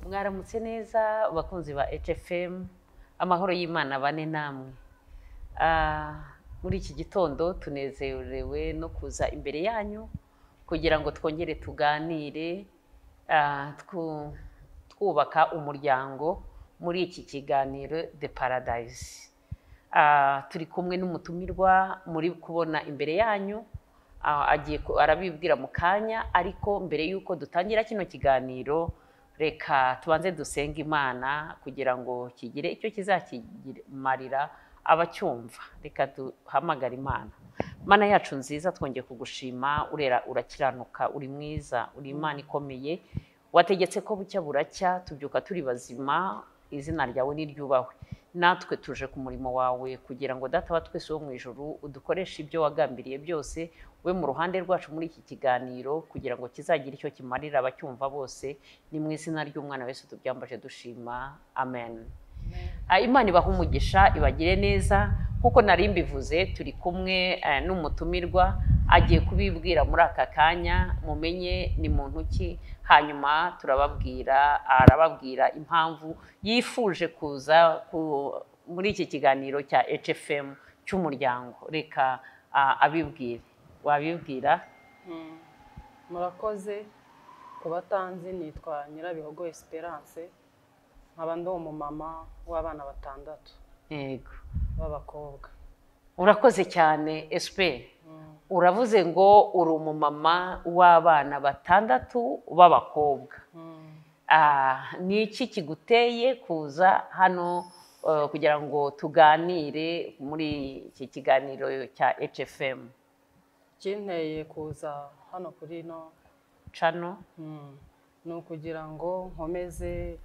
mwaramutse neza abakunzi ba HFM amahoro y'Imana bane namwe Ah, muri iki gitondo tunezerewe no kuza imbere yanyu kugira ngo twongere tuganire ah, twu- twubaka umuryango muri iki kiganiro The Paradise Ah, turi kumwe n'umutumirwa muri kubona imbere yanyu Ah, agiye ku- arabibwira mu kanya ariko mbere y'uko dutangira kino kiganiro reka tubanze dusenge imana kugira ngo kigire icyo kizakimarira abacyumva reka duhamagare imana mana yacu nziza twongeye kugushima urera urakiranuka uri mwiza uri imana ikomeye wategetse ko bucya buracya tubyuka turi bazima izina ryawe niryubahwe natwe tuje ku murimo wawe kugira ngo data wa twese wo mu ijuru udukoreshe ibyo wagambiriye byose we mu ruhande rwacu muri iki kiganiro kugira ngo kizagira icyo kimarira abacyumva bose ni mu izina ry'umwana wese tubyambaje dushima amen Ah, imana ibaha umugisha ibagire neza nk'uko nari mbivuze turi kumwe eh, n'umutumirwa agiye kubibwira muri aka kanya mumenye ni muntu ki hanyuma turababwira arababwira impamvu yifuje kuza ku- muri iki kiganiro cya HFM cy'umuryango reka ah, abibwire wabibwira Mm. murakoze ku batanzi nitwa nyirabihogo esperance nkaba ndi umumama w'abana batandatu yego b'abakobwa urakoze cyane esiperi Mm. uravuze ngo uri umumama w'abana batandatu b'abakobwa Mm. Ah, ni iki kiguteye kuza hano eh, kugira ngo tuganire muri iki kiganiro cya HFM ikinteye kuza hano kuri ino cano Mm. ni ukugira ngo nkomeze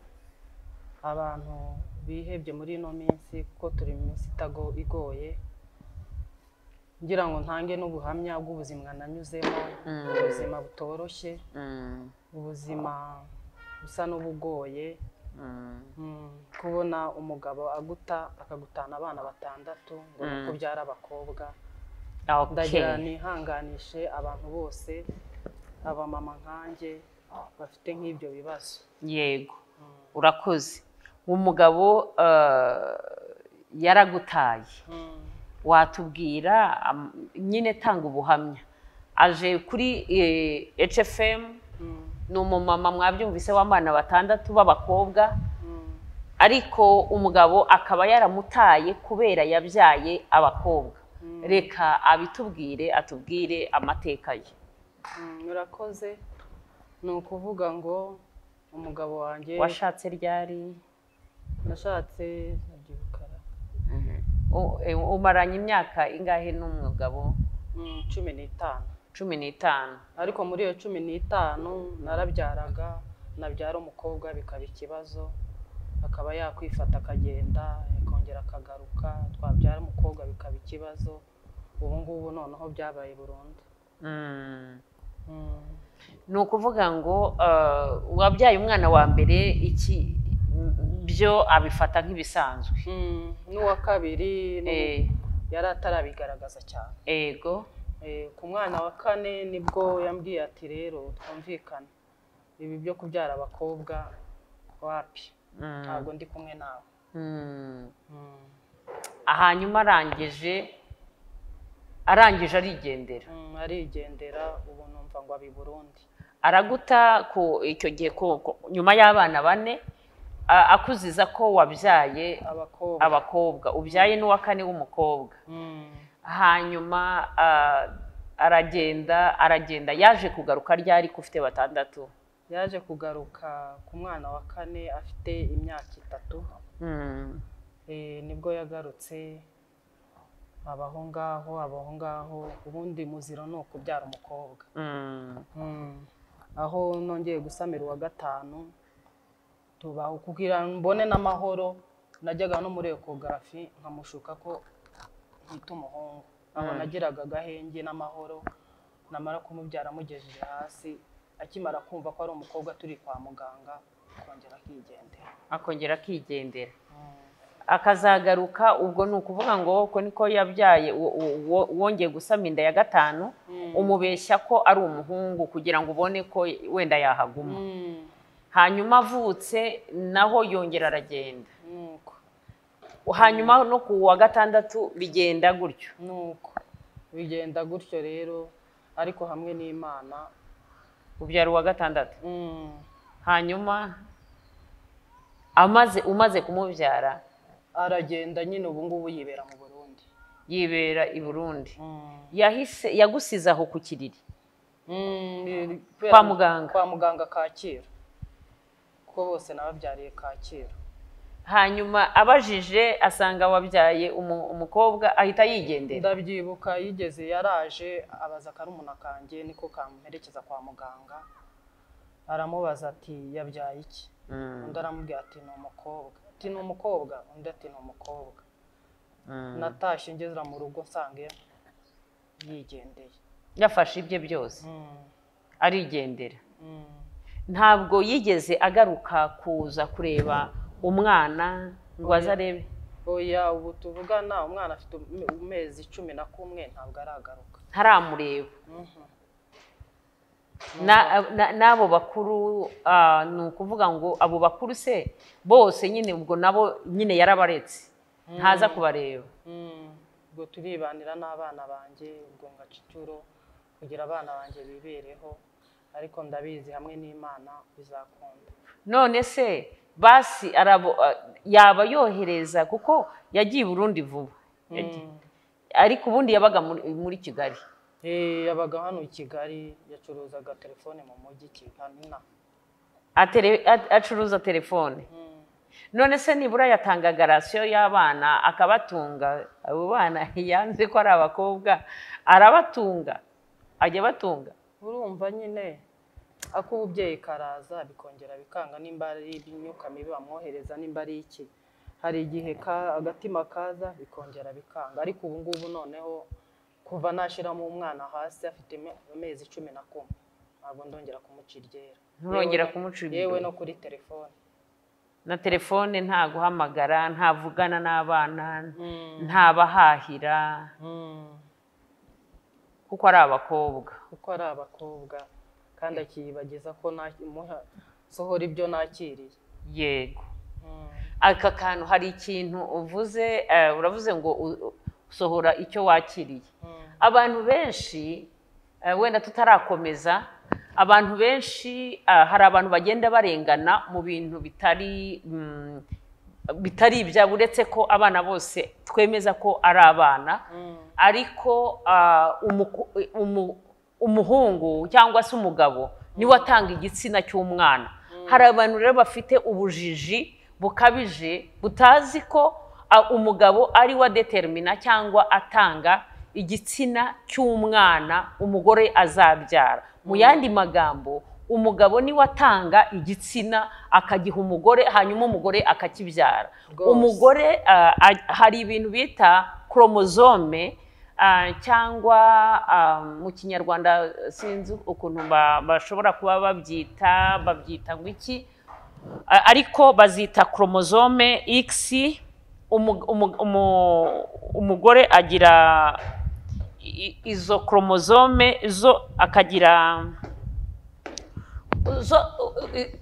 abantu bihebye muri ino minsi kuko turi mu minsi itago igoye ngira ngo ntange n'ubuhamya bw'ubuzima nanyuzemo Mm. ubuzima butoroshye Mm, ubuzima busa n'ubugoye mm. Mm, kubona umugabo aguta akagutana abana batandatu ngo ni Mm. uko byara abakobwa Okay. ndagira nihanganishe abantu bose abamama nkanjye bafite nk'ibyo bibazo yego Mm. urakoze umugabo eh, yaragutaye Mm. watubwira am- nyine tanga ubuhamya aje kuri eh, HFM Mm. ni umumama mwabyumvise w'abana batandatu b'abakobwa Mm. ariko umugabo akaba yaramutaye kubera yabyaye abakobwa Mm. reka abitubwire atubwire amateka ye Mm, murakoze ni ukuvuga ngo umugabo wanjye washatse ryari nashatse ndabyirukana U- eh, umaranye imyaka ingahe n'umugabo Mm, cumi n'itanu cumi n'itanu ariko muri iyo cumi n'itanu narabyaraga nabyara umukobwa bikaba ikibazo akaba yakwifata akagenda akongera akagaruka twabyara umukobwa bikaba ikibazo ubu ngubu noneho byabaye burundu Mm. Mm. ni ukuvuga ngo eh, wabyaye umwana wa mbere iki byo abifata nk'ibisanzwe Mm, n'uwa kabiri ni- Eh, yari atarabigaragaza cyane ego Eh, ku mwana wa kane nibwo yambwiye ati rero twumvikane ibi byo kubyara abakobwa wapi Mm. ntabwo ndi kumwe nawe Mm. Mm. hanyuma arangije arangije arigendera Mm, arigendera ubu numva ngo abi Burundi araguta ku icyo gihe ku, ku, nyuma y'abana bane a- akuziza ko wabyaye abakobwa abakobwa ubyaye n'uwa kane w'umukobwa Mm, hanyuma ah, aragenda aragenda yaje kugaruka ryari ko ufite batandatu yaje kugaruka ku mwana wa kane afite imyaka itatu Mm. Eh, nibwo yagarutse abaho ngaho abaho ngaho ubundi muziro ni ukubyara umukobwa Mm. Mm. aho nongeye gusamira uwa gatanu tubaho kugira mbone n'amahoro najyaga no muri ekogarafi nkamushuka ko yita umuhungu aho nagiraga agahenge n'amahoro namara kumubyara amugejeje hasi akimara kumva ko ari umukobwa turi kwa muganga akongera akigendera akongera akigendera Mm. akazagaruka ubwo ni ukuvuga ngo ko niko yabyaye uwo- uwo- uwo- wongeye gusama inda ya gatanu Mm. umubeshya ko ari umuhungu kugira ngo ubone ko wenda yahaguma Mm. hanyuma avutse naho yongera aragenda nuko hanyuma no ku wa gatandatu bigenda gutyo nuko bigenda gutyo rero ariko hamwe n'imana ubyara uwa gatandatu mm, hanyuma amaze umaze kumubyara aragenda nyine ubu ngubu yibera mu burundi yibera i burundi Mm, yahise yagusize aho ku kiriri mm, i- Kwa muganga. kwa muganga kacyiru kuko bose nababyariye kacyiru hanyuma abajije asanga wabyaye umu- umukobwa ahita yigendera ndabyibuka yigeze yaraje abaza karumuna kanjye niko kamperekeza kwa muganga aramubaza ati yabyaye iki Mm, undi aramubwira ati ni umukobwa ati ni umukobwa undi ati ni umukobwa mm. natashye ngezera mu rugo nsanga yigendeye yafashe ibye byose Mm, arigendera mm. ntabwo yigeze agaruka kuza kureba umwana ngo aze arebe oya ubu tuvugana umwana afite um- amezi cumi na kumwe ntabwo aragaruka ntaramureba Mhm. Na- na- n'abo bakuru ah, ni ukuvuga ngo abo bakuru se bose nyine ubwo nabo nyine yarabaretse ntaza kubareba Mm, ubwo turibanira n'abana banjye ubwo ngaca inshuro kugira abana banjye bibereho ariko ndabizi hamwe n'imana bizakunda none se basi arabo ah, yaba yohereza kuko yagiye i burundi vuba Yagiye- Mm. ariko ubundi yabaga muri- muri kigali Eh, yabaga hano i kigali yacuruzaga telefone mu mujyi kiganina Atele- a- acuruza telefone none se nibura yatanga garasiyo y'abana akabatunga abo bana yanze ko ari abakobwa arabatunga ajya abatunga urumva nyine ak'ububyeyi karaza bikongera bikanga nimba ari imyuka mibi bamwohereza nimba ari iki hari igihe ka- agatima kaza bikongera bikanga ariko ubu ngubu noneho kuva nashyiramo umwana hasi afite ame- amezi cumi na kumwe ntabwo ndongera kumuca iryera Nturongera Yewe no- kumuca iryera. yewe no kuri telefone na telefone nta guhamagara ntavugana n'abana ntabahahira kuko ari abakobwa kuko ari abakobwa kandi akiyibagiza ko na- muha- sohora ibyo nakiriye yego Mm. aka kantu hari ikintu uvuze eh, uravuze ngo u- u- usohora icyo wakiriye Mm. abantu benshi eh, wenda tutarakomeza abantu benshi ah, hari abantu bagenda barengana mu bintu bitari mm, bitari ibyabo uretse ko abana bose twemeza ko ari abana Mm. ariko ah, umuku- umu- umuhungu cyangwa se umugabo niwe atanga igitsina cy'umwana hari abantu rero bafite ubujiji bukabije butazi ko ah, umugabo ari wa determina cyangwa atanga igitsina cy'umwana umugore azabyara mu yandi magambo umugabo niwe atanga igitsina akagiha umugore hanyuma umugore akakibyara Rwose. umugore umugore ah, aj- hari ibintu bita koromozome ah, cyangwa ah, mu kinyarwanda sinzi ukuntu ba- bashobora kuba babyita babyita ngo iki Ah, ariko bazita koromozome x umu- umu- umu- umugore agira i- izo koromozome zo akagira zo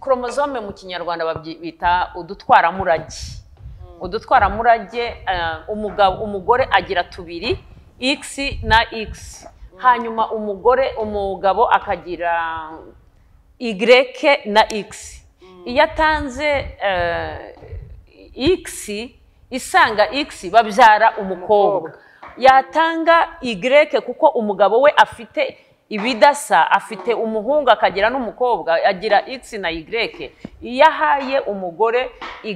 koromozome mu kinyarwanda babyita udutwaramurage udutwaramurage eh, umugabo umugore agira tubiri x na x hanyuma umugore umugabo akagira y na x iyo atanze eh, x isanga x babyara umukobwa Umukobwa. yatanga Y kuko umugabo we afite ibidasa afite umuhungu akagira n'umukobwa agira X na Y iyo ahaye umugore Y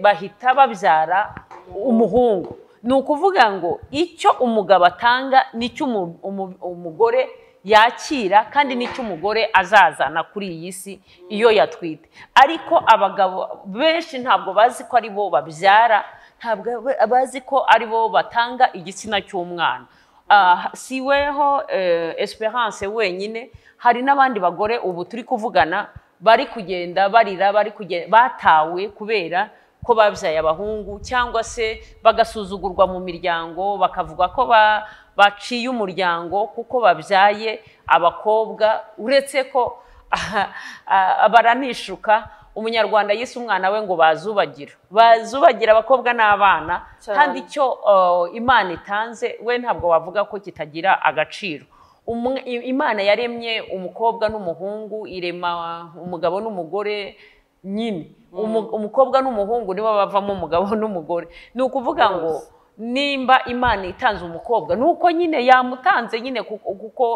bahita babyara umuhungu ni ukuvuga ngo icyo umugabo atanga nicyo umu- umu- umugore yakira kandi nicyo umugore azazana kuri iyi si iyo yatwite ariko abagabo benshi ntabwo bazi ko ari bo babyara ntabwo aba- bazi ko ari bo batanga igitsina cy'umwana Ah, si weho eh, esperance wenyine hari n'abandi bagore ubu turi kuvugana bari kugenda barira bari kuge- batawe kubera ko babyaye abahungu cyangwa se bagasuzugurwa mu miryango bakavuga ko ba- baciye umuryango kuko babyaye abakobwa uretse ko baranishuka umunyarwanda yise umwana we ngo bazubagira bazubagira abakobwa n'abana Cyane. kandi icyo uh, imana itanze we ntabwo wavuga ko kitagira agaciro Umwe- i- imana yaremye umukobwa n'umuhungu irema umugabo n'umugore nyine Umu- umukobwa n'umuhungu nibo bavamo umugabo n'umugore ni ukuvuga ngo Rwose. nimba imana itanze umukobwa ni uko nyine yamutanze nyine kuko kuko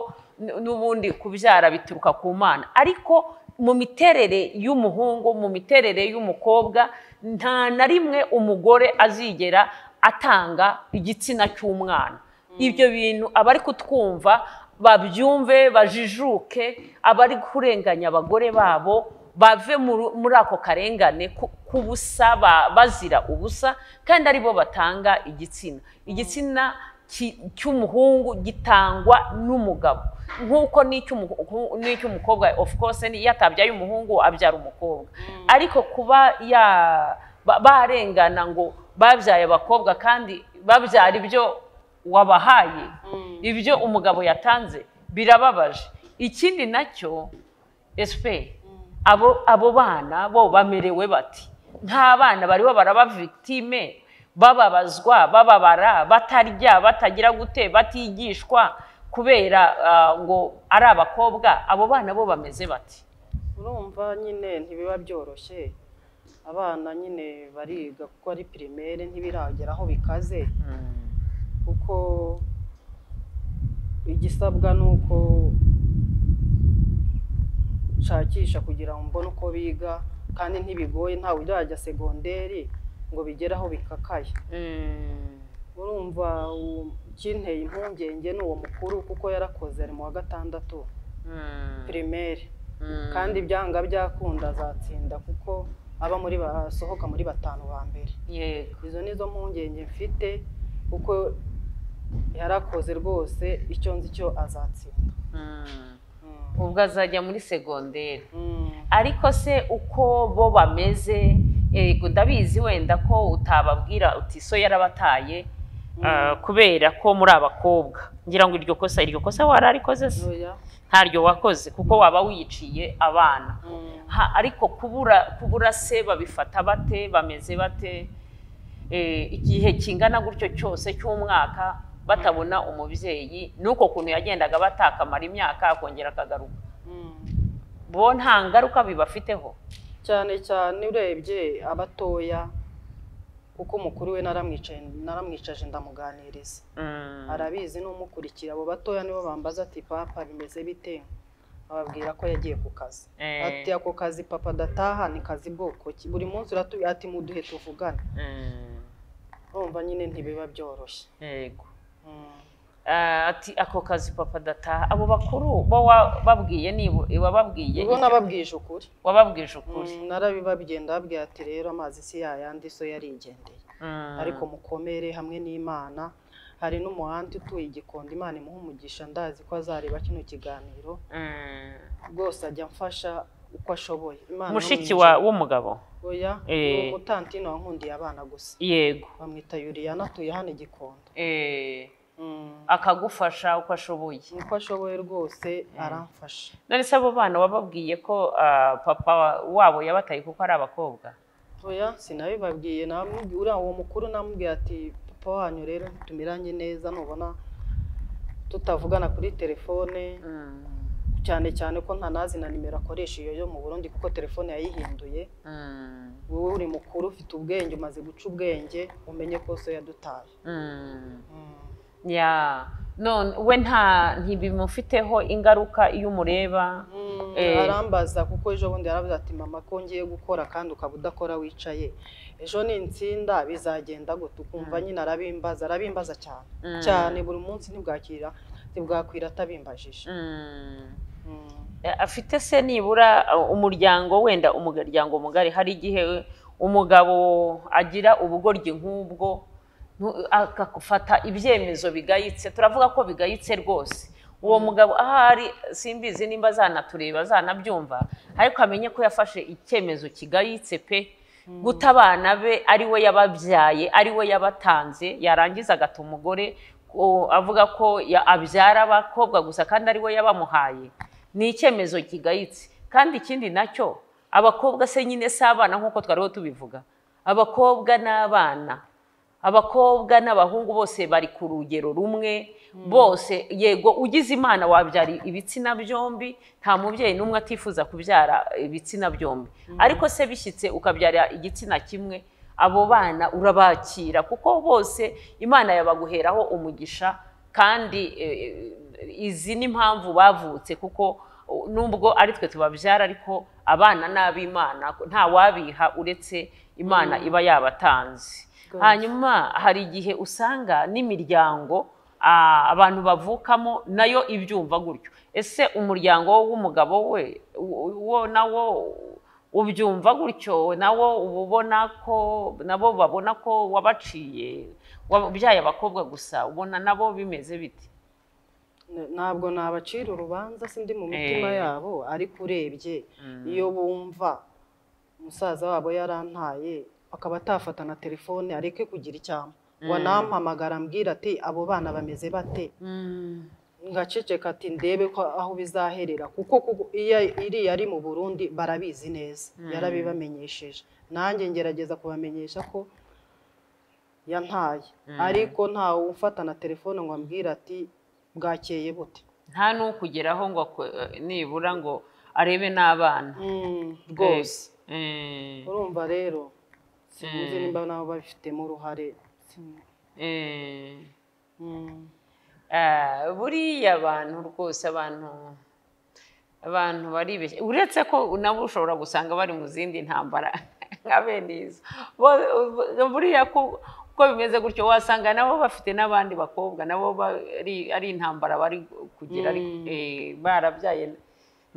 n- n'ubundi kubyara bituruka ku mana ariko mu miterere y'umuhungu mu miterere y'umukobwa nta na rimwe umugore azigera atanga igitsina cy'umwana ibyo bintu abari kutwumva babyumve bajijuke abari kurenganya abagore babo bave mu- muri ako karengane ku- k'ubusa ba- bazira ubusa kandi aribo batanga igitsina igitsina ki- cy'umuhungu gitangwa n'umugabo nk'uko n'icy'umu- n'icy'umukobwa of course ni- iyo atabyaye umuhungu abyara umukobwa ariko kuba ya ba- barengana ngo babyaye abakobwa kandi babyara ibyo wabahaye ibyo umugabo yatanze birababaje ikindi nacyo esipe abo abo bana bo bamerewe bati nta bana bariho baraba victime bababazwa bababara batarya batagira gute batigishwa kubera ah, ngo ari abakobwa abo bana bo bameze bati urumva nyine ntibiba byoroshye abana nyine bariga kuko ari pirimere ntibiragera aho bikaze kuko igisabwa ni uko nshakisha kugira ngo mbone uko biga kandi ntibigoye ntawe ujya segonderi ngo bigere aho bikakaye urumva u- ikinteye impungenge ni uwo mukuru kuko yarakoze ari mu wa gatandatu pirimeri kandi byanga byakunda azatsinda kuko aba muri basohoka muri batanu ba mbere yego izo nizo mpungenge mfite kuko yarakoze rwose icyo nzi cyo azatsinda Mm. Mm. ubwo azajya muri segonderi Mm. ariko se uko bo bameze yego ndabizi wenda ko utababwira uti so yarabataye ah, kubera ko muri abakobwa ngira ngo iryo kosa iryo kosa wararikoze se Oya. ntaryo wakoze kuko waba wiciye abana Mm. Ha, ariko kubura kubura se babifata bate bameze bate Eh, igihe kingana gutyo cyose cy'umwaka batabona umubyeyi nuko kuntu yagendaga batakamara imyaka akongera akagaruka Mm. bo nta ngaruka bibafiteho cyane cyane urebye abatoya kuko umukuru we naramwicaye naramwicaje ndamuganiriza arabizi n'umukurikira abo batoya nibo bambaza ati papa bimeze bite ababwira ko yagiye ku kazi Eh. ati ako kazi papa dataha ni kazi bwoko ki buri munsi uratuye ati muduhe tuvugane Mm. urumva nyine ntibiba byoroshye yego Mm. Ah, ati ako kazi papa dataha abo bakuru bo wababwiye niba wababwiye ubwo nababwije ukuri wababwije ukuri Mm, narabibabwenda babwira ati rero amazi si yayandi so yarigendeye Mm. ariko mukomere hamwe n'imana hari n'umuhanti utuye igikondo imana imuha umugisha ndazi ko azareba kino kiganiro Mm. rwose ajya amfasha uko ashoboye imana mushiki imuha wa umugisha. w'umugabo oya Eh. ni umutantino wankundiye abana gusa yego bamwita yuriyana atuye hano igikondo Eh, Mm, akagufasha uko ashoboye uko ashoboye rwose aramfasha none se abo bana wababwiye ko ah, papa wabo yabataye kuko ari abakobwa oya sinabibabwiye namu- uriya uwo mukuru namubwiye ati papa wanyu rero tumiranye neza nubona tutavugana kuri telefone Mm. cyane cyane ko ntanazi na nimero akoresha iyo yo mu Burundi kuko telefone yayihinduye Mm. wowe uri mukuru ufite ubwenge umaze guca ubwenge umenye ko so yadutaye Mm. Mm. ya none we nta ntibimufiteho ingaruka iyo umureba Mm, Eh. arambaza kuko ejo bundi yaravuze ati mama ko ngiye gukora kandi ukaba udakora wicaye ejo ni insinda bizagenda gute ukumva nyine arabimbaza arabimbaza cyane Mm. cyane buri munsi ntibwakira ntibwakwira atabimbajije Mm. Mm. afite se nibura uh, umuryango wenda umuryango mugari hari igihe umugabo agira ubugoryi nk'ubwo ntu- agafata ibyemezo bigayitse turavuga ko bigayitse rwose uwo mugabo ahari simbizi nimba zanatureba zanabyumva ariko amenye ko yafashe icyemezo kigayitse pe guta abana be ari we yababyaye ari we yabatanze yarangiza agata umugore ko- avuga ko ya- abyara abakobwa gusa kandi ari we yabamuhaye ni icyemezo kigayitse kandi ikindi nacyo abakobwa se nyine si abana nk'uko twariho tubivuga abakobwa n'abana abakobwa n'abahungu bose bari ku rugero rumwe bose yego ugize imana wabyara ibitsina byombi nta mubyeyi n'umwe atifuza kubyara ibitsina byombi ariko se bishyitse ukabyara igitsina kimwe abo bana urabakira kuko bose imana yabaguheraho umugisha kandi eh, izi ni impamvu bavutse kuko nubwo ari twe tubabyara ariko abana n'ab'imana nta wabiha uretse imana iba yabatanze Rwose. hanyuma hari igihe usanga n'imiryango ah, abantu bavukamo nayo ibyumva gutyo ese umuryango w'umugabo we u- wo nawo ubyumva gutyo nawo uba ubona ko nabo babona ko wabaciye wabyaye abakobwa gusa ubona nabo bimeze biti ntabwo nabacira urubanza sindi mu mitima Eh. yabo ariko urebye iyo bumva umusaza wabo yarantaye akaba atafata na telefone areke kugira icyama ngo anampamagara ambwira ati abo bana bameze bate ngaceceka ati ndebe ko aho bizaherera kuko kuko iyo iriya ari mu burundi barabizi neza yarabibamenyesheje nanjye ngerageza kubamenyesha ko yantaye ariko ntawe ufatana telefone ngo ambwire ati bwakeye bute nta n'ukugeraho ngo akwe- nibura ngo arebe n'abana Mm, rwose Eh, urumva rero sinzi nimba nabo babifitemo uruhare Sin- eh. Mm. Ah, buriya abantu rwose abantu abantu baribeshya uretse ko nabo ushobora gusanga bari mu zindi ntambara nka bene izo Bo- bo- buriya ko uko bimeze gutyo wasanga nabo bafite n'abandi bakobwa nabo bari ari intambara bari kugira ariko, eh, barabyaye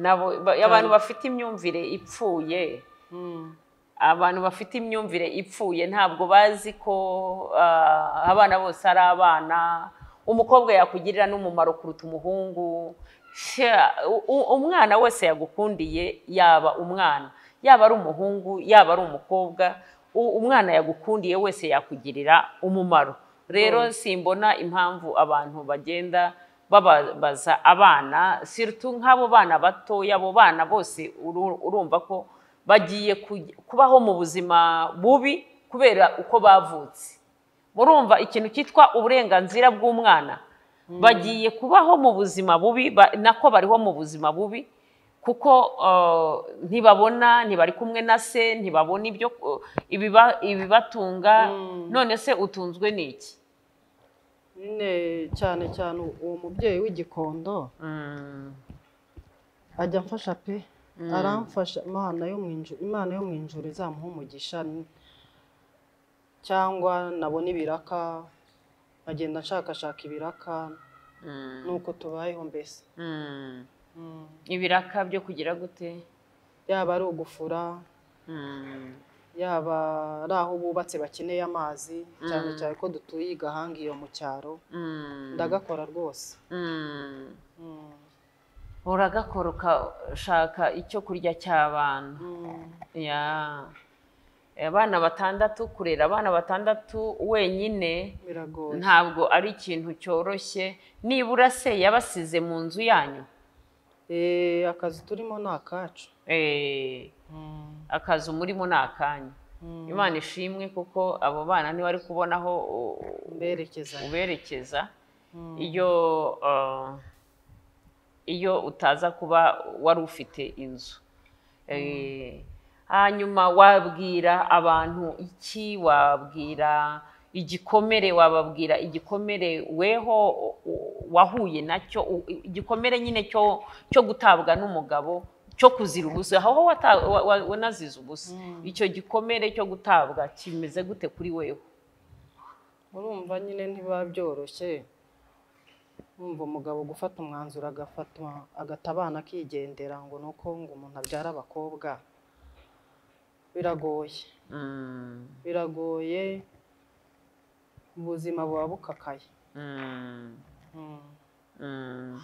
nabo ba- abantu bafite imyumvire ipfuye Mm. abantu bafite imyumvire ipfuye ntabwo bazi ko ah, abana bose ari abana umukobwa yakugirira n'umumaro kuruta umuhungu Sha, u- u- umwana wese yagukundiye yaba umwana yaba ari umuhungu yaba ari umukobwa u- umwana yagukundiye wese yakugirira umumaro rero simbona impamvu abantu bagenda bababaza abana sirtu nk'abo bana batoya abo bana bose uru- urumva ko bagiye kuj- kubaho mu buzima bubi kubera uko bavutse murumva ikintu cyitwa uburenganzira bw'umwana bagiye kubaho mu buzima bubi ba- nako bariho mu buzima bubi kuko eh, ntibabona ntibari kumwe na se ntibabona ibyo eh, ibiba- ibibatunga none se utunzwe n'iki nyine cyane cyane uwo mubyeyi w'igikondo ajya amfasha pe aramfasha imana yo mu inju- imana yo mu ijuru izamuha umugisha n- cyangwa nabona ibiraka nkagenda nshakashaka ibiraka nuko tubayeho mbese Mm. Mm. ibiraka byo kugira gute yaba ari ugufura Mm. yaba ari aho bubatse bakeneye amazi cyane cyane ko dutuye i gahanga iyo mu cyaro Mm. ndagakora rwose Mm. Mm. uragakora ukashaka icyo kurya cy'abana Mm. Ya. abana batandatu kurera abana batandatu wenyine biragoye ntabwo ari ikintu cyoroshye nibura se yabasize mu nzu yanyu Eh, akazi turimo ni akacu Eh, Mm. akazi umurimo ni akanyu Mm. imana ishimwe kuko abo bana ntibari kubonaho mberekeza uberekeza Mm. iyo uh, iyo utaza kuba wari ufite inzu Eh, hanyuma wabwira abantu iki wabwira igikomere wababwira igikomere weho u- u- wahuye nacyo u- igikomere nyine cyo cyo gutabwa n'umugabo cyo kuzira ubusa aho wata- wa- wa- wanazize ubusa icyo gikomere cyo gutabwa kimeze gute kuri wewe urumva nyine ntibiba byoroshye wumva umugabo gufata umwanzuro agafatwa agata abana akigendera ngo ni uko ngo umuntu abyara abakobwa biragoye Mm, biragoye ubuzima buba bukakaye mm. Mm. Mm.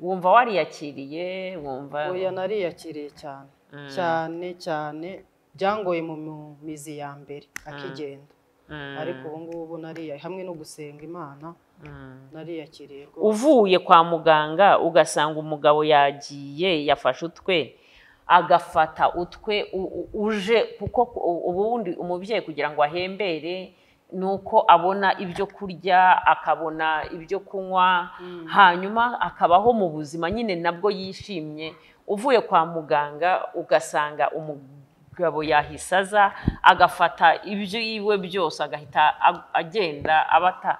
wumva wariyakiriye wumva oya nariyakiriye cyane cyane cyane byangoye mu mu mizi ya mbere akigenda Mm, ariko ubu ngubu nariya hamwe no gusenga imana mm. nariyakiriye rwose uvuye kwa muganga ugasanga umugabo yagiye yafashe utwe agafata utwe u- u- uje kuko ku- ubundi umubyeyi kugira ngo ahembere ni uko abona ibyo kurya akabona ibyo kunywa hanyuma akabaho mu buzima nyine nabwo yishimye uvuye kwa muganga ugasanga umugabo yahise aza agafata ibyo yiwe byose agahita ag- agenda abata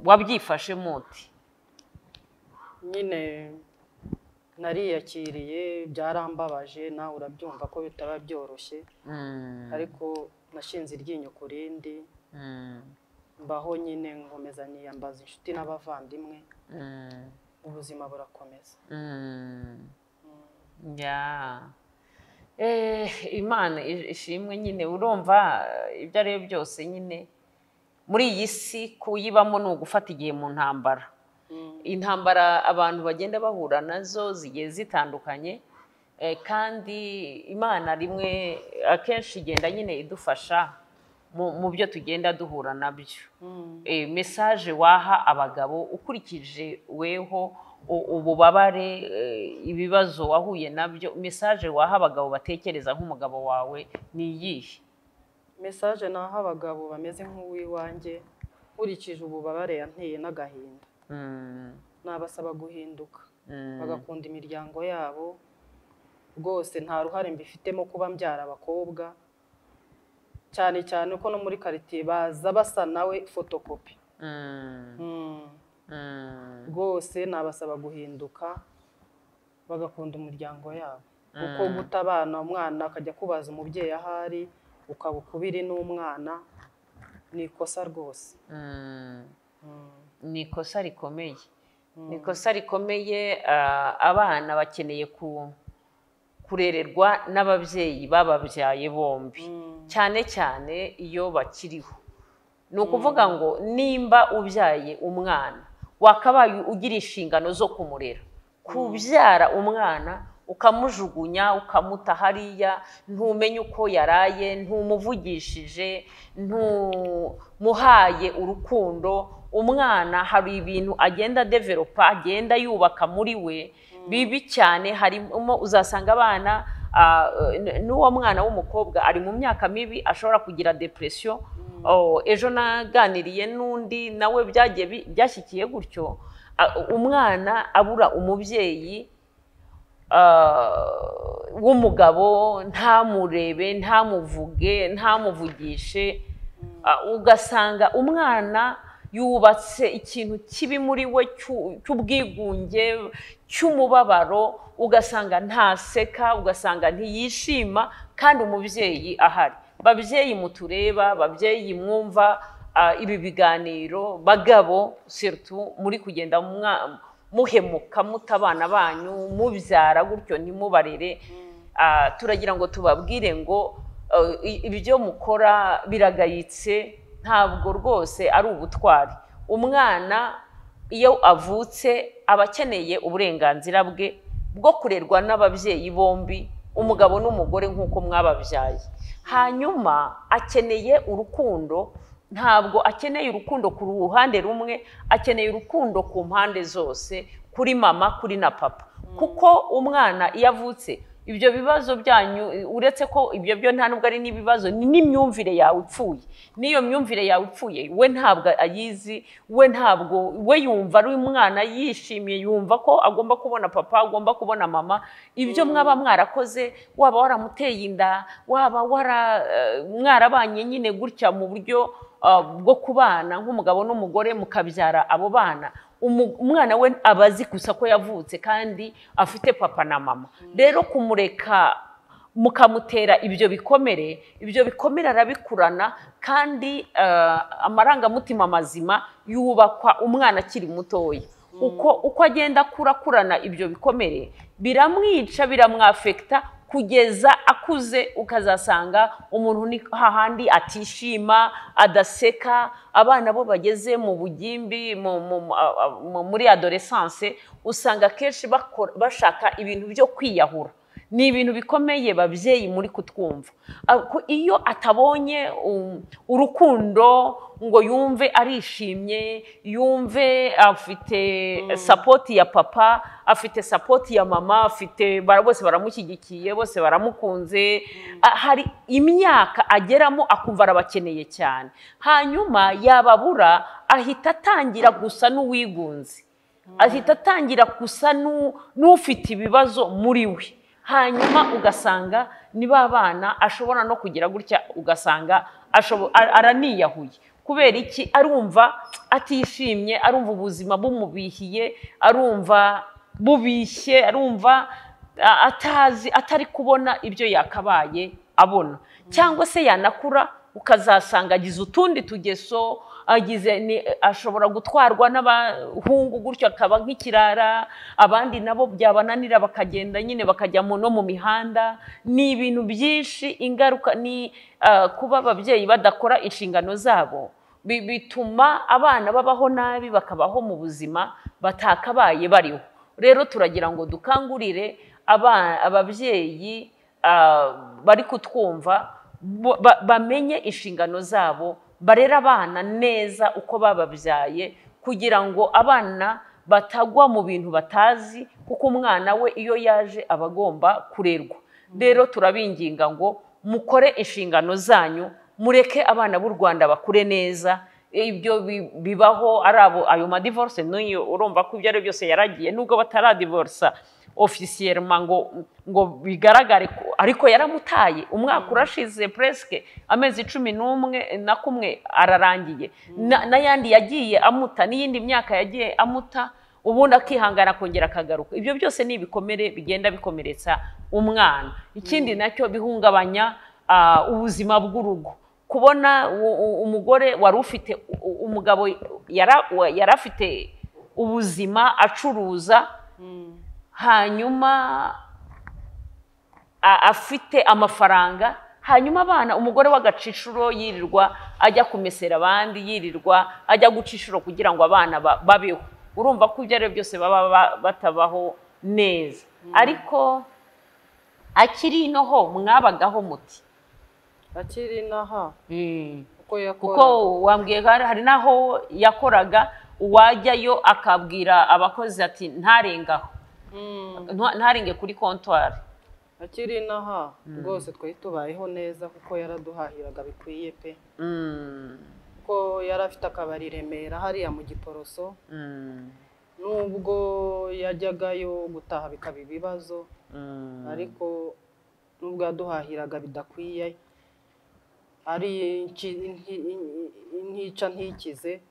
wabyifashe muti nyine nariyakiriye byarambabaje nawe urabyumva ko bitaba byoroshye ariko nashinze iryinyo ku rindi mbaho nyine nkomeza niyambaza inshuti n'abavandimwe ubuzima burakomeza Ya. Eh, imana i- ishimwe nyine urumva eh, ibyo ari byo byose nyine muri iyi si kuyibamo ni ugufata igihe mu ntambara intambara abantu bagenda bahura nazo zigiye zitandukanye eh, kandi imana rimwe akenshi igenda nyine idufasha mu- mu byo tugenda duhura nabyo eh, mesaje waha abagabo ukurikije weho u- ububabare eh, ibibazo wahuye nabyo mesaje waha abagabo batekereza nk'umugabo wawe ni iyihe mesaje ni aho abagabo bameze nk'uw'iwanjye nkurikije ububabare yanteye n'agahinda Mm, nabasaba guhinduka mm, bagakunda imiryango yabo rwose nta ruhare mbifitemo kuba mbyara abakobwa cyane cyane ko no muri karitsiye baza basa nawe fotokopi mm, Mm. mm, rwose nabasaba guhinduka bagakunda umuryango yabo kuko guta abana umwana akajya kubaza umubyeyi ahari ukaba ukubiri n'umwana ni ikosa rwose mm. Mm. ni ikosa rikomeye Mm. ni ikosa rikomeye ah, abana bakeneye ku kurererwa n'ababyeyi bababyaye bombi Mm. cyane cyane iyo bakiriho ni ukuvuga ngo nimba ubyaye umwana wakabaye ugira inshingano zo kumurera kubyara umwana ukamujugunya ukamuta hariya ntumenye uko yaraye ntumuvugishije ntumuhaye urukundo umwana hari ibintu agenda developa agenda yubaka muri we bibi cyane harimo uzasanga abana ah, n- n'uwo mwana w'umukobwa ari mu myaka mibi ashobora kugira depresiyo Oh, ejo naganiriye n'undi nawe byagiye bi- byashyikiye gutyo Ah, umwana abura umubyeyi ah, w'umugabo ntamurebe ntamuvuge ntamuvugishe Ah, ugasanga umwana yubatse ikintu kibi muri we cyu- cy'ubwigunge cy'umubabaro ugasanga ntaseka ugasanga ntiyishima kandi umubyeyi ahari babyeyi mutureba babyeyi mwumva ah, ibi biganiro bagabo surtout muri kugenda mwa- muhemuka muta abana banyu mubyara gutyo ntimubarere Ah, turagira ngo tubabwire ngo eh, i- ibyo mukora biragayitse ntabwo rwose ari ubutwari umwana iyo avutse aba akeneye uburenganzira bwe bwo kurerwa n'ababyeyi bombi umugabo n'umugore nk'uko mwababyaye hanyuma akeneye urukundo ntabwo akeneye urukundo ku ruhande rumwe akeneye urukundo ku mpande zose kuri mama kuri na papa kuko umwana iyo avutse ibyo bibazo byanyu uretse ko ibyo byo nta nubwo ari n'ibibazo ni n'imyumvire yawe ipfuye n'iyo myumvire yawe ipfuye we ntabwo ayizi we ntabwo we yumva ari umwana yishimiye yumva ko agomba kubona papa agomba kubona mama ibyo mwaba mwarakoze waba waramuteye inda waba wara eh, mwarabanye nyine gutya mu buryo ah, bwo kubana nk'umugabo n'umugore mukabyara abo bana umu- umwana we aba azi gusa ko yavutse kandi afite papa na mama rero kumureka mukamutera ibyo bikomere ibyo bikomere arabikurana kandi eh, amarangamutima mazima yubakwa umwana akiri mutoya uko uko agenda akura akurana ibyo bikomere biramwica biramwafekita kugeza akuze ukazasanga umuntu ni hahandi atishima adaseka abana bo bageze mu bugimbi mu- mu- mu- a- a- mu- muri adoresanse usanga akenshi bakora- bashaka ibintu byo kwiyahura ni ibintu bikomeye babyeyi muri kutwumva Ah, ko iyo atabonye um, urukundo ngo yumve arishimye yumve afite sapoti ya papa afite sapoti ya mama afite bara- bose baramushyigikiye bose baramukunze Ah, hari imyaka ageramo akumva arabakeneye cyane hanyuma yababura ahita atangira gusa n'uwigunze ahita atangira gusa n'u- n'ufite ibibazo muri we hanyuma ugasanga ni ba bana ashobora no kugira gutya ugasanga ashobo- a- araniyahuye kubera iki arumva atishimye arumva ubuzima bumubihiye arumva bubishye arumva a- atazi atari kubona ibyo yakabaye abona cyangwa se yanakura ukazasanga agize utundi tugeso agize ni- ashobora gutwarwa n'abahungu gutyo akaba nk'ikirara abandi nabo byabananira bakagenda nyine bakajya mu- no mu mihanda ni ibintu byinshi ingaruka ni ah, kuba ababyeyi badakora inshingano zabo bi- bituma abana babaho nabi bakabaho mu buzima batakabaye bariho rero turagira ngo dukangurire aba- ababyeyi ah, bari kutwumva bo- ba- bamenye inshingano zabo barere abana neza uko bababyaye kugira ngo abana batagwa mu bintu batazi kuko umwana we iyo yaje aba agomba kurerwa rero turabinginga ngo mukore inshingano zanyu mureke abana b'u rwanda bakure neza ibyo bi- bibaho ari abo ayo madivorce n'uyu urumva ko ibyo ari byo byose yaragiye nubwo bataradivorsa ofisiyerima ngo ngo bigaragare ko- ariko yaramutaye umwaka urashize puresike amezi cumi n'umwe na kumwe ararangiye Na- n'ayandi yagiye amuta n'iyindi myaka yagiye amuta ubundi akihangana akongera akagaruka ibyo byose ni ibikomere bigenda bikomeretsa umwana ikindi nacyo bihungabanya ah, ubuzima bw'urugo kubona u- u- umugore wari ufite u- u- umugabo yara- wa- yari afite ubuzima acuruza hanyuma a- afite amafaranga hanyuma abana umugore w'agacishuro yirirwa ajya kumesera abandi yirirwa ajya guca inshuro kugira ngo abana ba- babeho urumva ko ibyo ari byo byose baba ba- batabaho neza ariko akiri inoho mwabagaho muti akiri inaha kuko kuko yakora wambwiye ko hari- hari n'aho yakoraga uwajyayo akabwira abakozi ati ntarengaho Mm, Ntwa- ntarenge kuri kontwari akiri inaha rwose twari tubayeho neza kuko yaraduhahiraga bikwiye pe Mm, kuko yari afite akabari i remera hariya mu giporoso mm, nubwo yajyagayo gutaha bikaba ibibazo mm. ariko nubwo yaduhahiraga bidakwiye ari inki- inki- in- intica ntikize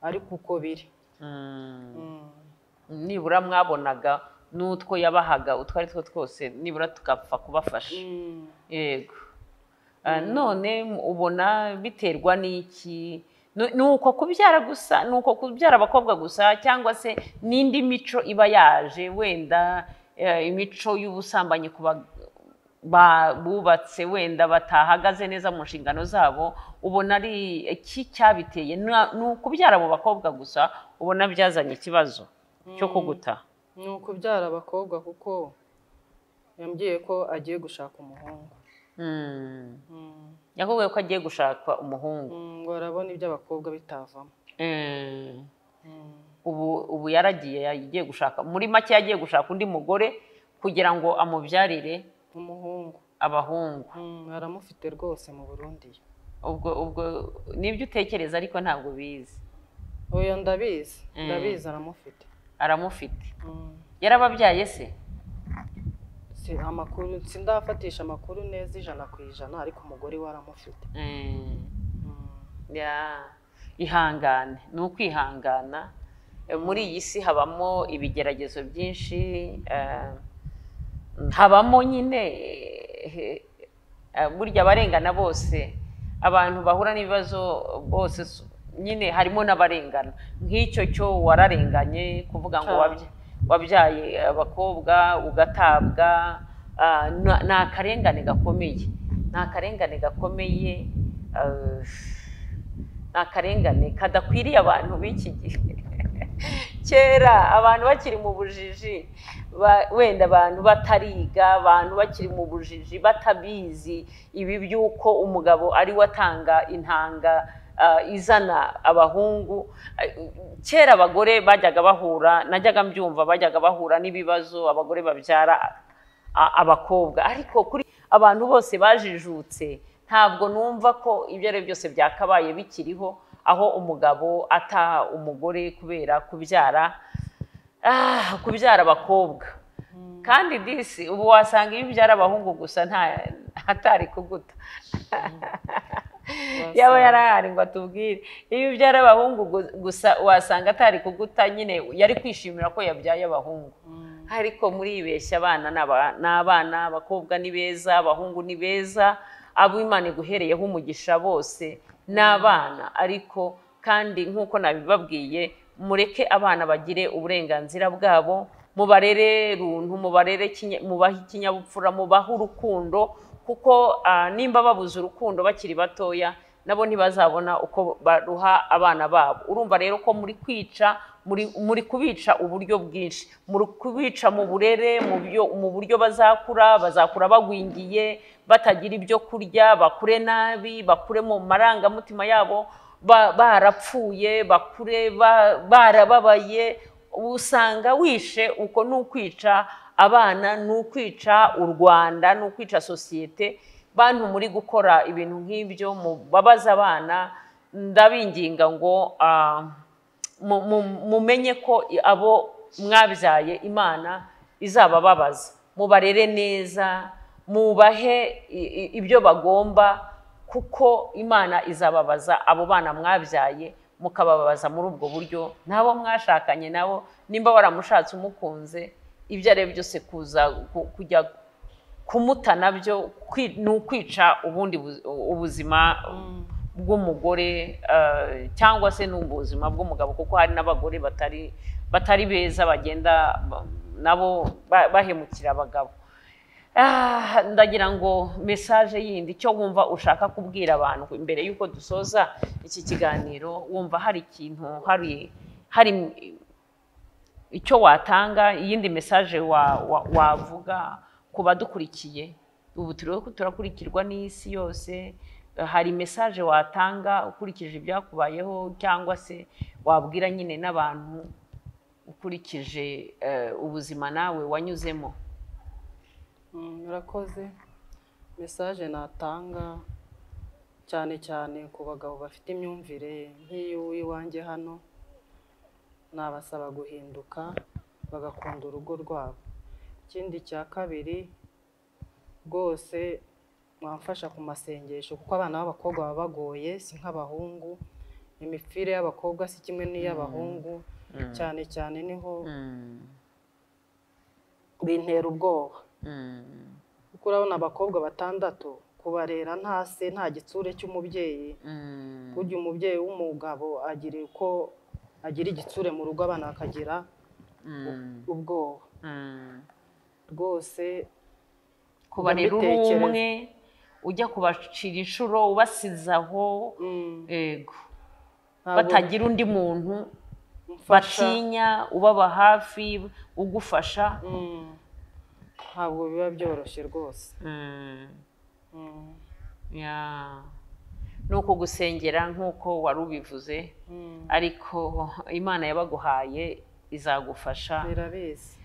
ariko uko biri Mm. Mm. nibura mwabonaga n'utwo yabahaga utwo ari two twose nibura tugapfa kubafasha Mm. yego Ah, none m- ubona biterwa n'iki Nu- ni uko kubyara gusa ni uko kubyara abakobwa gusa cyangwa se n'indi mico iba yaje wenda eh, imico y'ubusambanyi ku ba- ba- bubatse wenda batahagaze neza mu nshingano zabo ubona ari iki cyabiteye Na- ni ukubyara abo bakobwa gusa ubona byazanye ikibazo cyo kuguta ni ukubyara abakobwa kuko yambwiye ko agiye gushaka umuhungu Mm. Mm. yakubwiye ko agiye gushaka umuhungu Mm, ngo arabona ibyo abakobwa bitavamo Mm. Mm. ubu ubu yaragiye yagiye gushaka muri make yagiye gushaka undi mugore kugira ngo amubyarire umuhungu abahungu Mm, aramufite rwose mu burundi ubwo ubwo nibyo utekereza ariko ntabwo bizi oya ndabizi Mm. ndabizi aramufite aramufite Mm. yarababyaye se si amakuru sindafatisha amakuru neza ijana ku ijana ariko umugore we aramufite Mm. Mm. Ya. ihangane ni ukwihangana Eh, muri iyi si habamo ibigeragezo byinshi eh, habamo nyine eh, eh, burya abarengana bose abantu bahura n'ibibazo bose so- nyine harimo n'abarengana nk'icyo cyo wararenganye kuvuga ngo Cyane. wabya- wabyaye abakobwa ugatabwa ah, na- ni akarengane gakomeye ni akarengane gakomeye ah, ni akarengane kadakwiriye abantu b'iki gihe kera abantu bakiri mu bujiji ba- wenda abantu batariga abantu bakiri mu bujiji batabizi ibi by'uko umugabo ari we atanga intanga ah, izana abahungu Ah, kera abagore bajyaga bahura najyaga mbyumva bajyaga bahura n'ibibazo abagore babyara a- abakobwa ariko kuri abantu bose bajijutse ntabwo numva ko ibyo ari byo byose byakabaye bikiriho aho umugabo ata umugore kubera kubyara ah, kubyara abakobwa kandi disi ubu wasanga iyo ubyara abahungu gusa nta hatari kuguta yaba yarahari ngo atubwire iyo ubyara abahungu gu- gusa wasanga atari kuguta nyine yari kwishimira ko yabyaye abahungu ariko muribeshya abana ni aba- ni abana abakobwa ni beza abahungu ni beza abo imana iguhereyeho umugisha bose ni abana ariko kandi nk'uko nabibabwiye mureke abana bagire uburenganzira bwabo mubarere runtu mubarere kinye- mubahe ikinyabupfura mubahe urukundo kuko ah, nimba babuze urukundo bakiri batoya nabo ntibazabona uko baruha abana babo urumva rero ko muri kwica muri muri kubica uburyo bwinshi muri kubica mu burere mu byo mu buryo bazakura bazakura bagwingiye batagira ibyo kurya bakure nabi bakure mu marangamutima yabo ba- barapfuye bakure ba- barababaye usanga wishe uko ni ukwica abana ni ukwica u rwanda ni ukwica sosiyete bantu muri gukora ibintu nk'ibyo mubabaza abana ndabinginga ngo ah, mu- mu- mumenye ko i- abo mwabyaye imana izabababaza mubarere neza mubahe i- i- ibyo bagomba kuko imana izababaza abo bana mwabyaye mukababaza muri ubwo buryo n'abo mwashakanye nabo nimba waramushatse umukunze ibyo ari byo byose kuza ku- kujya kumuta nabyo kwi- ni ukwica ubundi bu- ubuzima bw'umugore eh, cyangwa se n'ubuzima bw'umugabo kuko hari n'abagore batari batari beza bagenda ba- nabo ba- bahemukira abagabo Ah, ndagira ngo mesaje yindi icyo wumva ushaka kubwira abantu imbere y'uko dusoza iki kiganiro wumva hari ikintu hari hari icyo watanga iyindi mesaje wa- wa- wavuga ku badukurikiye ubu turiho turakurikirwa n'isi yose eh, hari mesaje watanga ukurikije ibyakubayeho cyangwa se wabwira nyine n'abantu ukurikije eh, ubuzima nawe wanyuzemo Mm, murakoze mesaje natanga cyane cyane ku bagabo bafite imyumvire nk'iy'iwanjye hano nabasaba guhinduka bagakunda urugo rwabo ikindi cya kabiri rwose mwamfasha ku masengesho kuko abana b'abakobwa baba bagoye si nk'abahungu imipfire y'abakobwa si kimwe n'iy'abahungu cyane cyane niho bintera ubwoba kuko urabona abakobwa batandatu kubarera nta se nta gitsure cy'umubyeyi burya umubyeyi w'umugabo agira uko agira igitsure mu rugo abana bakagira ubwoba rwose kubarera uri Ndabitekereza. umwe ujya kubacira inshuro ubasize aho mm, yego ntabwo batagira undi muntu mfasha, batinya ubaba hafi ugufasha mm, ntabwo biba byoroshye rwose Mm. Mm, Ya. ni ukugusengera nk'uko wari ubivuze mm, ariko imana yabaguhaye izagufasha birabizi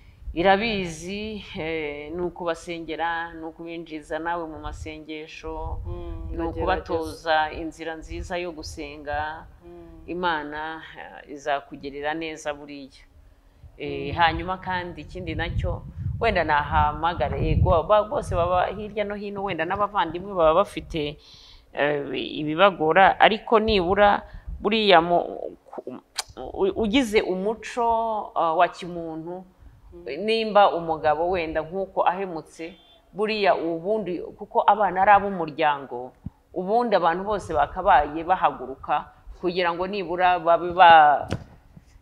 irabizi eh, ni ukubasengera ni ukubinjiza nawe mu masengesho Mm, ni ndagerageza. ukubatoza inzira nziza yo gusenga Mm, imana eh, izakugerera neza buriya Eh, hanyuma kandi ikindi nacyo wenda nahamagare yego ba- bose baba hirya no hino wenda n'abavandimwe baba bafite eh, ibibagora ariko nibura buriya mu- ku- u- ugize umuco eh, wa kimuntu nimba umugabo wenda nk'uko ahemutse buriya ubundi kuko abana ari ab'umuryango ubundi abantu bose bakabaye bahaguruka kugira ngo nibura babe ba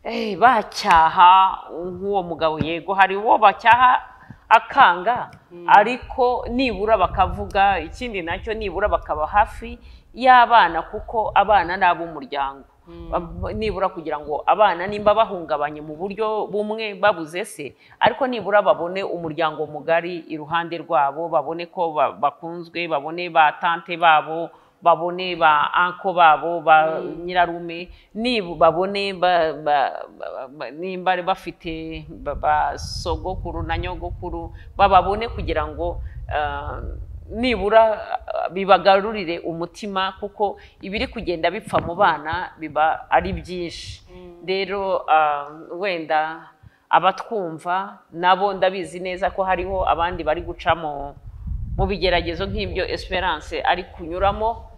Eh, bacyaha nk'uwo mugabo yego hari uwo bacyaha akanga ariko nibura bakavuga ikindi nacyo nibura bakaba hafi y'abana kuko abana ni ab'umuryango Ba- nibura kugira ngo abana nimba bahungabanye mu buryo bumwe babuze se ariko nibura babone umuryango mugari iruhande rwabo babone ko ba- bakunzwe babone ba tante babo babone ba anko babo ba nyirarume nibu babone ba- ba- ba- ba- nimba ari bafite ba- ba sogokuru na nyogokuru bababone kugira ngo ah, nibura uh, bibagarurire umutima kuko ibiri kugenda bipfa mu bana biba ari byinshi rero uh, wenda abatwumva nabo ndabizi neza ko hariho abandi bari guca mu mu bigeragezo nk'ibyo esperance ari kunyuramo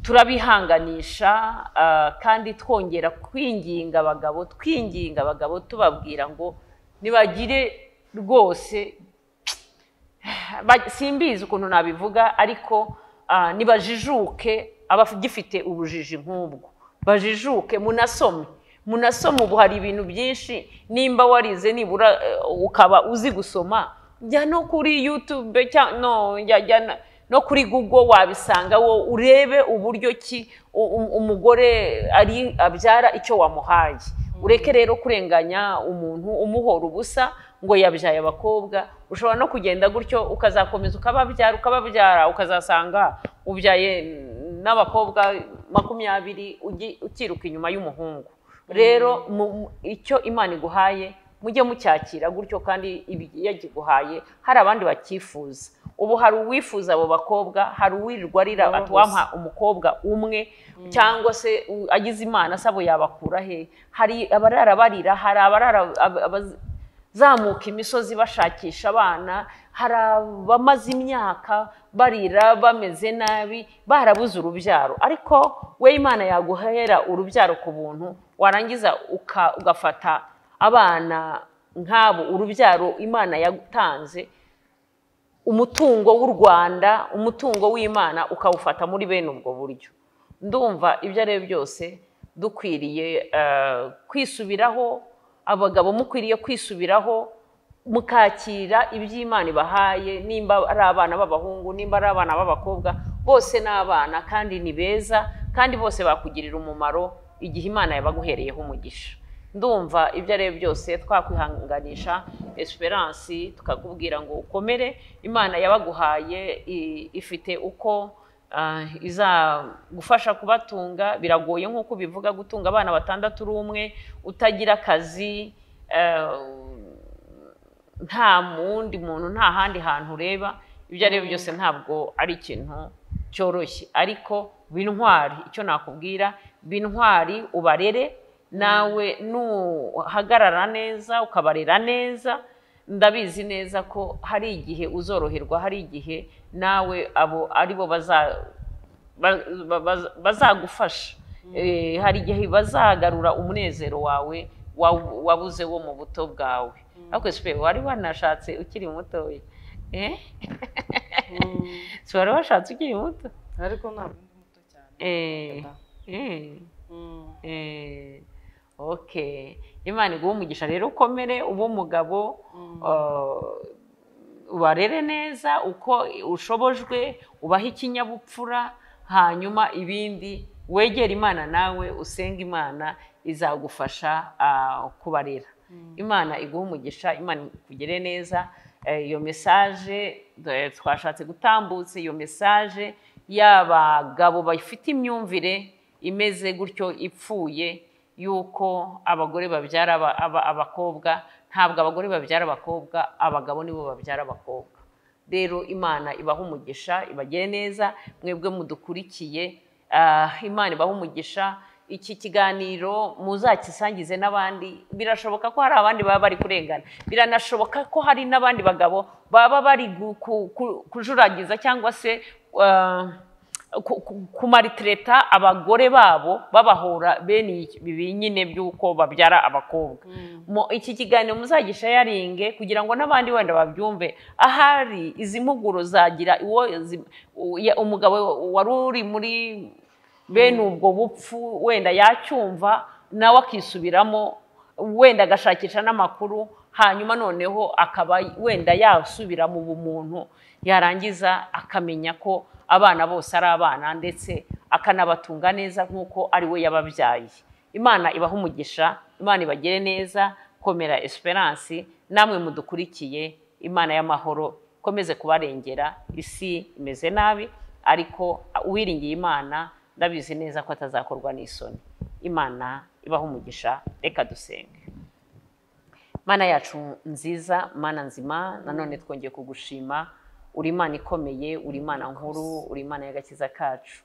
turabihanganisha ah, kandi twongera kwinginga abagabo twinginga abagabo tubabwira ngo nibagire rwose ba- simbizi ukuntu nabivuga ariko ah, nibajijuke abagifite ubujiji nk'ubwo bajijuke munasome munasome ubu hari ibintu byinshi nimba warize nibura eh, ukaba uzi gusoma jya no kuri yutube cyangwa no, jya- jya na- no kuri google wabisanga wo urebe uburyo ki u- u- umugore ari abyara icyo wamuhaye ureke rero kurenganya umuntu umuhora ubusa ngo yabyaye abakobwa ushobora no kugenda gutyo ukazakomeza ukababyara ukababyara ukazasanga ubyaye n'abakobwa makumyabiri ugi- ukiruka inyuma y'umuhungu rero mu- mu- icyo imana iguhaye mujye mucyakira gutyo kandi ibi- iyo agiguhaye hari abandi bacyifuza ubu hari uwifuza abo bakobwa hari uwirirwa arira Baba ati gusa. wampa umukobwa umwe cyangwa se u- agize imana asaba yabakura he hari abarara barira hari abarara ab- abazamuka imisozi bashakisha abana hari abamaze imyaka barira bameze nabi barabuze urubyaro ariko we imana yaguhera urubyaro ku buntu warangiza uka- ugafata abana nk'abo urubyaro imana yagutanze umutungo w'u rwanda umutungo w'imana ukawufata muri bene ubwo buryo ndumva ibyo ari byo byose dukwiriye eh, kwisubiraho abagabo mukwiriye kwisubiraho mukakira iby'imana ibahaye nimba ari abana b'abahungu nimba ari abana b'abakobwa bose ni abana kandi ni beza kandi bose bakugirira umumaro igihe imana yabaguhereyeho umugisha ndumva ibyo ari byo byose twakwihanganisha esperance tukakubwira ngo ukomere imana yabaguhaye i- ifite uko ah, izagufasha kubatunga biragoye nk'uko ubivuga gutunga abana batandatu uri umwe utagira akazi eh, nta wundi muntu nta handi hantu ureba ibyo ari byo byose ntabwo ari ikintu cyoroshye ariko bintwari icyo nakubwira bintwari ubarere nawe nuhagarara neza ukabarera neza ndabizi neza ko hari igihe uzoroherwa hari igihe nawe abo ari bo baza ba- ba- ba- bazagufasha Eh, hari igihe bazagarura umunezero wawe wa- wabuze wo mu buto bwawe ariko sipe wari wanashatse ukiri mutoya Eh? Si wari washatse ukiri muto ariko ntabwo ndi muto cyane Eh, Oda. eh, Mm. eh. okay imana iguha umugisha rero ukomere ube umugabo ah, ubarere neza uko ushobojwe ubahe ikinyabupfura hanyuma ibindi wegera imana nawe usenga imana izagufasha ah, kubarera imana iguha umugisha imana ikugire neza Eh, iyo mesaje eh, twashatse gutambutse iyo mesaje y'abagabo bafite imyumvire imeze gutyo ipfuye y'uko abagore babyara aba- aba- abakobwa ntabwo abagore babyara abakobwa abagabo nibo babyara abakobwa rero imana ibaha umugisha ibagire neza mwebwe mudukurikiye ah, imana ibaha umugisha iki kiganiro muzakisangize n'abandi birashoboka ko hari abandi baba bari kurengana biranashoboka ko hari n'abandi bagabo baba bari gu- ku- ku- kujuragiza cyangwa se ah, ku- ku- kumaritireta abagore babo babahora bene iki- ibi nyine by'uko babyara abakobwa Mu- iki kiganiro muzagisha yaringe kugira ngo n'abandi wenda babyumve ahari izi mpuguro zagira iwo zi- u- ya- umugabo wari uri muri bene ubwo bupfu wenda yacyumva nawe akisubiramo wenda agashakisha n'amakuru hanyuma noneho akaba wenda yasubira mu bumuntu yarangiza akamenya ko abana bose ari abana ndetse akanabatunga neza nk'uko ari we yababyaye imana ibaha umugisha imana ibagire neza komera esperance namwe mudukurikiye imana y'amahoro ikomeze kubarengera isi imeze nabi ariko uwiringiye imana ndabizi neza ko atazakorwa n'isoni imana ibaha umugisha reka dusenge mana yacu nziza mana nzima nanone twongeye kugushima uri imana ikomeye uri imana nkuru uri imana y'agakiza kacu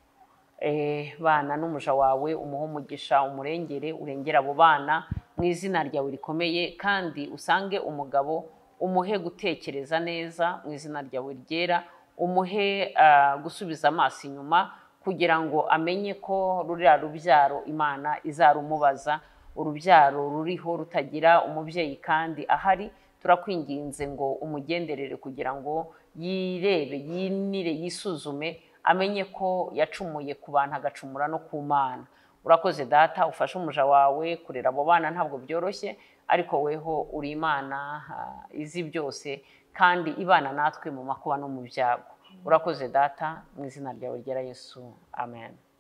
bana n'umuja wawe umuha umugisha umurengere urengera abo bana mu izina ryawe rikomeye kandi usange umugabo umuhe gutekereza neza mu izina ryawe ryera umuhe gusubiza amaso inyuma kugira ngo amenye ko ruriya rubyaro imana izarumubaza urubyaro ruriho rutagira umubyeyi kandi ahari turakwinginze ngo umugenderere kugira ngo yirebe yinire yisuzume amenye ko yacumuye ku bantu agacumura no ku mana urakoze data ufashe umuja wawe kurera abo bana ntabwo byoroshye ariko weho uri imana izi byose kandi ibana natwe mu makuba no mu byago urakoze data mu izina ryawe ryera yesu amen